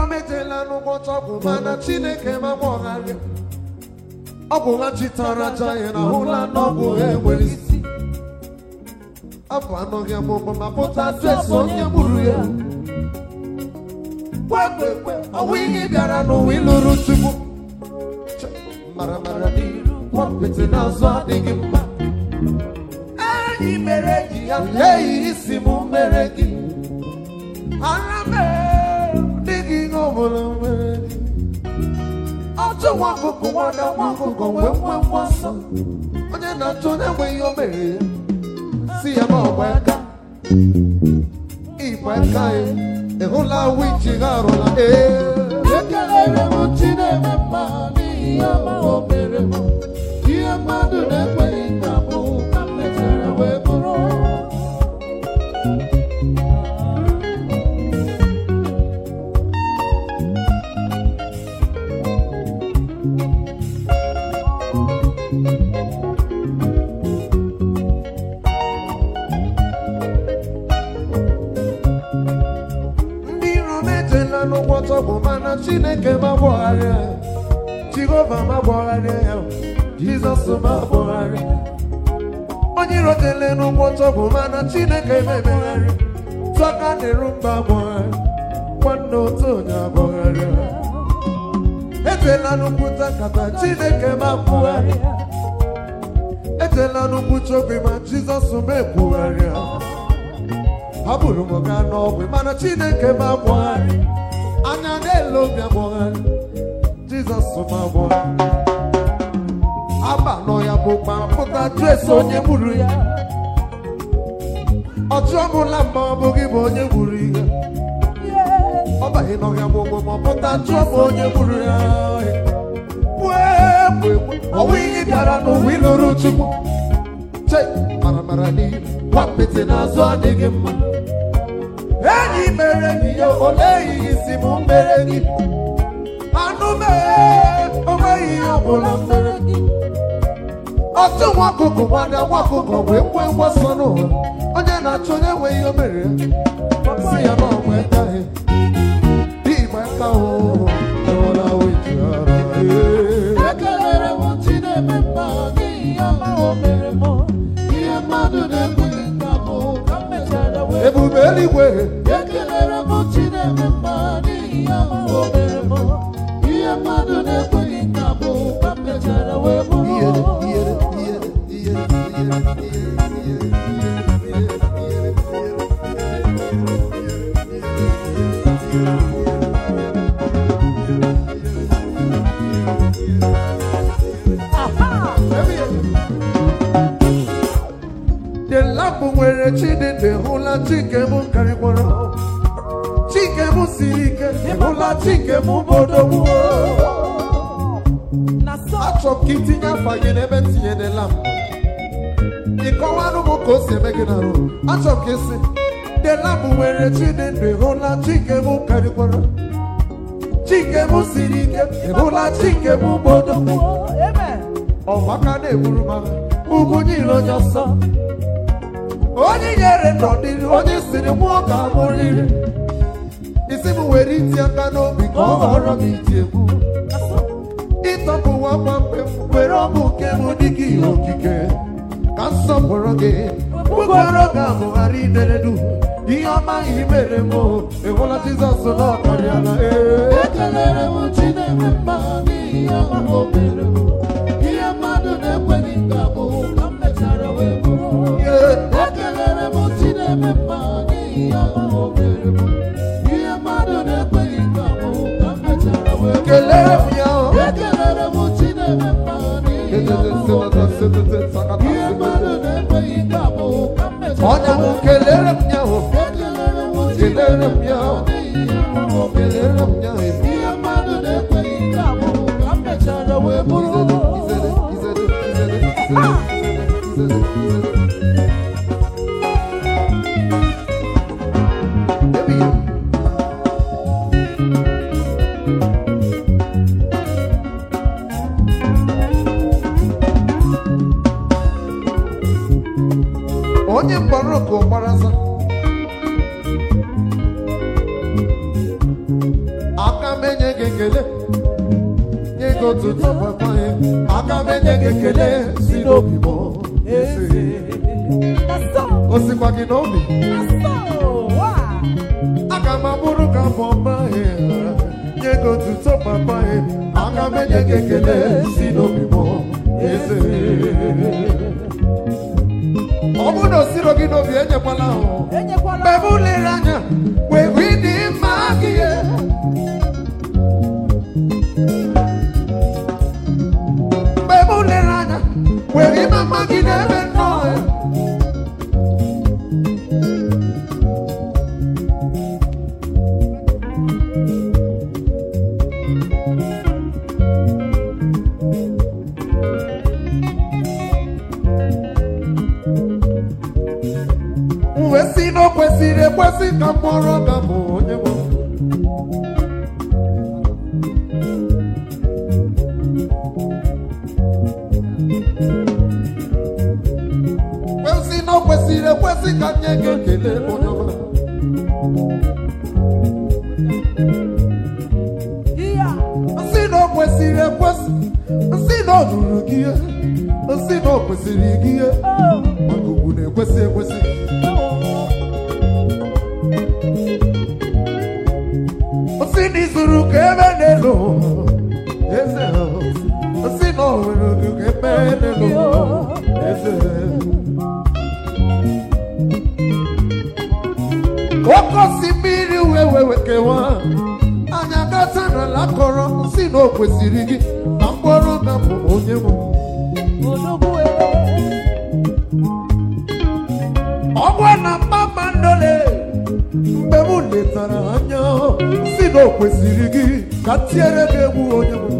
iro metela n'ụbọchị ọgwụ mana chineke ma gbọgharịa ọ bụ ha chitara aja ya na hụla n'ọgwụ ha enwere isi afọ anọghị amụma ma pụta dres onye gburu ya kwekwe ọnwụ ihe bịara n'ụwa ịlụrụ chukwu Ch- mara mara n'iru kwapịtị n'azụ adịghị mma enyi mere gị ya leghị isi m mere gị ara mere dịghị ihe ọbụla mere gị ọchụ nwa ọkụkụ nwada nwa ọkụkọ wee nwe nwa nsọ onye na-achọ na-enweghị o mere ya si ya ma ọgba aka ịgba aka ya ịhụla wiji ha arụla ee ekelere m chineke mma n'ihi ya ma o mere m ihe mmadụ na-ekweghị ka bụ ka m mechara wee bụrụ ndị iro metela n'ụgwọ tọgbụ mana chineke ma gbọgharịa ya jehova ma gbọgharịa ya jizọs ma gbọgharịa onye iro tele n'ụgwọ tọgbụ mana chineke memegharị tọka dịrụ mba gbọgharị nwanne otu onye agbọgharịa etela n'ukwuta nkata chineke ma gbọgharịa etela n'ukwucha obi ma jizọs ma ekwugharịa hapụrụ m gaa n'ọgwụ mana chineke ma gbọgharị anya na-ele obi agbọgharị jizọs ma gbọgharị aba nọ ya bụ kpapụta dres onye gburu ya ọchụ ọbụla mgbe ọ bụghị bụ onye gburu ya ọ baghị nọ ya gbogbo ma ọ pụta chụọ bụ onye gburu ya ọnwụ ihe bịara n'ụwa ịlụrụ chukwu che maramara n'ihu nwapịtị n'azụ adịghị mma enyi mere gị ya ole ihe isi m mere gị anụ mee onweghị ihe ọbụla mere gị otu nwa ọkụkọ nwada nwa ọkụkọ wee kwe mgbasa n'ụwa onye na-achọ onye nweghị ihe o mere ya si ya na ọgba ekaghị ịgba aka ụhụ enwela weji ara ee. ekelere m chineke mma n'ihi ya ma o mere m ihe mmadụ na-ekweghị ka bụ ka m mechara wee ebube eluigwe ekelere m chineke mma n'ihi ya ma o mere m ihe mmadụ na-ekweghị ka bụ ka m mechara wee bụrụ iyere iyere iyere iyere iyere iyere The lamp nwere Chineke hụla chike m karịkwara chike m siri ike hụla chike m bodogbuo achọ m ka itinye afa gị n'ebe tinyere lamp ịkọwanụ m ka o si eme gị n'arụ achọ m ka isi the lamp nwere Chineke hụla chike m karịkwara chike m siri ike hụla chike m bodogbuo ọgbaka na-egburu m agha ugwu niile onye ọsọ onye nyere n'ọdịrị onye siri mụọ ka m riri isi m were iti aka n'obi ka ọ ghọrọ m iti egwu ịtọpụwa mgbe were ọbụ nke m dịka ihe okike ka nsọpụrụ gị mkpụrụ ga amụgharị ideredu ihe ọma ihe mere m ịhụla jizọs n'ọkarịala ee ekelere m chineke mma n'ihi ya ma o mere m ihe mmadụ na-ekweghị ka bụ ka m mechara wee bụrụ ekelere m chineke mma n'ihi ya ma o mere m ihe mmadụ na-ekweghị ka bụ ka m mechara wee bụrụ kelere m ya o. ekelere m chineke mma n'ihi ya ma o mere m ihe mmadụ na-ekweghị ka bụ ka m mechara Ọnya m wee kelere m ya o. ekelere m kelere m ya o. n'ihi ya ma o mere kelere m m ya o. ihe mmadụ na-ekweghị ka bụ ka m mechara wee bụrụ Izere, izere, izere, izere, izere, izere, izere. Baby, onye mgbara ọkụ gbara ọsọ gị ụtụtụ papa ya aga m enye gị ekele si n'obi m eze o sikwa gị n'obi aga m abụrụ ka afọ ọma ya nye gị ụtụtụ papa ya aga m enye gị ekele si n'obi m eze ọ bụrụ na o siro gị n'obi enyekwala ahụ mgbe m lere anya wee hụ ịdị mma gị mgbe m lere anya wee hụ ịma mma gị n'ebe nnọọ ya m wee sị na o kwesịrị ekwesị ka m kpọrọ ga bụ onye nwe m. wee sị na o kwesịrị ekwesị ka m nye gị ekele onye ọma nsị na o kwesịrị ekwesị nsị na o ruru gị ihe nsị na o kwesịrị gị ihe maka ugwu na-ekwesị ekwesị nsị na izuru ka ebe n'elu eze ahụ. nsị na o nwere oge ka ebe n'elu eze oke osimiri wee wee wee kewaa anya gata n'ala kọrọ nsị na o kwesịrị gị na mkpọrọ ga bụ onye nwe ọgwa na kpakpandole mgbe m letara anya si na o kwesịrị gị ka tiere gị egwu onye nwe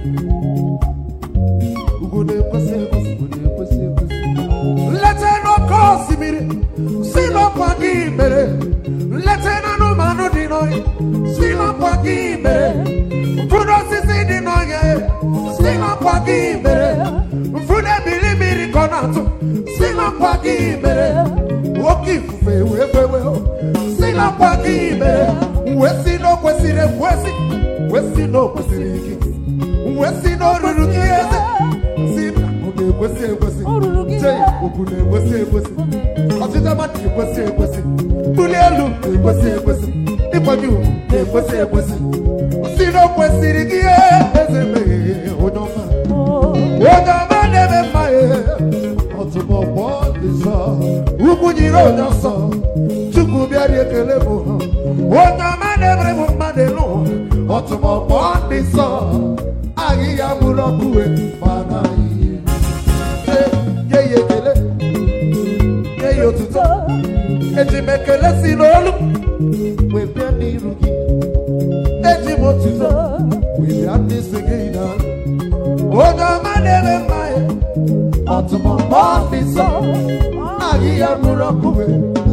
ugwu na-ekwesị ekwesị ugwu na-ekwesị ekwesị nleta n'oke osimiri si n'ọkwa gị mere nleta n'anụmanụ dị n'ọhịa si n'ọkwa gị mere mkpụrụ osisi dị n'ọhịa si n'ọkwa gị mere mfụna ebili mmiri ka ọ na-atụ si n'ọkwa gị mere oke ifufe wee fewe si n'ọkwa gị mere wee si na o kwesịrị ekwesị wee si na o kwesịrị gị wee si na o ruru gị eze si na ọ na-ekwesị ekwesị O ruru gị Chee, eze. okwu na-ekwesị ekwesị ọchịchị mmadụ na-ekwesị ekwesị mbuli elu na-ekwesị ekwesị ịkwanye ugwu na-ekwesị ekwesị si na o kwesịrị gị eze meghe onye ọma onye ọma na-eme mma ya ọtụmọkpọ dị nsọ ugwu nyere onye ọsọ chukwu bịara ekele bụ onye ọma na-emere m mmadụ elu ọtụmọkpọ dị nsọ ahịhịa bụrụ ọkụ wee mana ihe nye ya ekele nye ya otuto eji m ekele si n'olu wee bịa n'iru gị eji m otuto wee bịa n'isi gị na onye ọma na-eme mma ya ọtụmọkpọ dị nsọ ahịhịa bụrụ ọkụ wee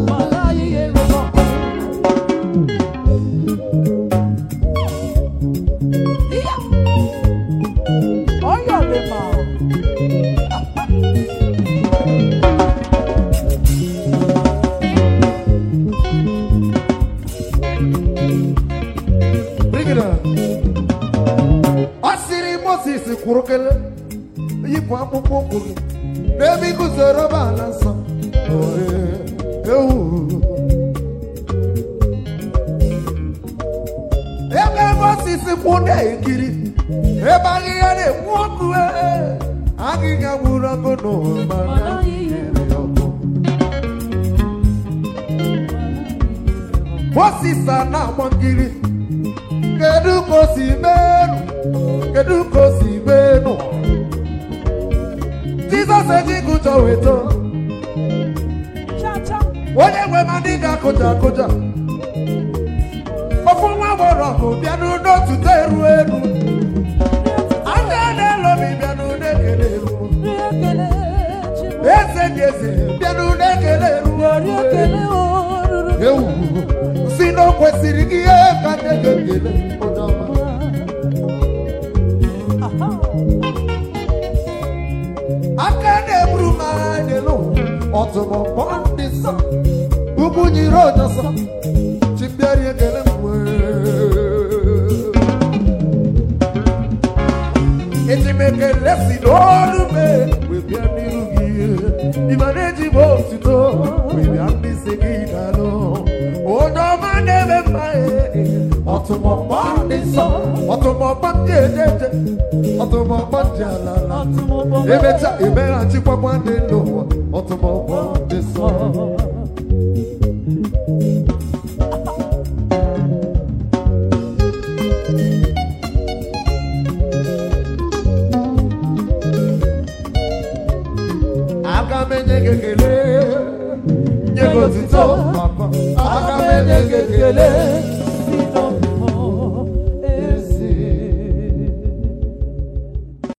Bring it up. ọ sịrị moses kwuru kele yipụ akpụkpọ ụkwụ gị n'ebe ị guzoro bụ ala nsọ Ohe, ewu. ebe moses kwụ na-ekiri ebe ahịhịa na-ekwu ọkụ ee, ahịhịa gburu ọkụ n'ụwa mana nyere ya ọkụ. moses a na-agba nkiri kedu ka o si menu kedu ka o si menu jizọs ejigụjọ weto onye nwe ma ndị ga-akụja akụja ofu nwa gbọrọ ọgụ bịanụ n'otuto eru elu aka na-elobi bịanụ na-ekele eru eze dị eze bịanụ na-ekele eru ewu si na o kwesịrị gị ihe ka nne gị ekele onye ọma aka na-eburu m agha n'elu ọtụmọkpọ ndị nsọ ugwu nyiri onye nsọ chibịara ekele m wee m ekele si n'olu me wee bịa n'iru gị ibe na-eji m otuto wee bịa n'isi gị dalụ onye ọma na-eme mma ọtụmọkpọ ndị nsọ ọtụmọkpọ ndị ejeje ọtụmọkpọ ndị alala emecha emeghachikwa ndị n'ụwa ọtụmọkpọ ndị nsọ aga m enye gị ekele nye gị otito papa aga m enye gị ekele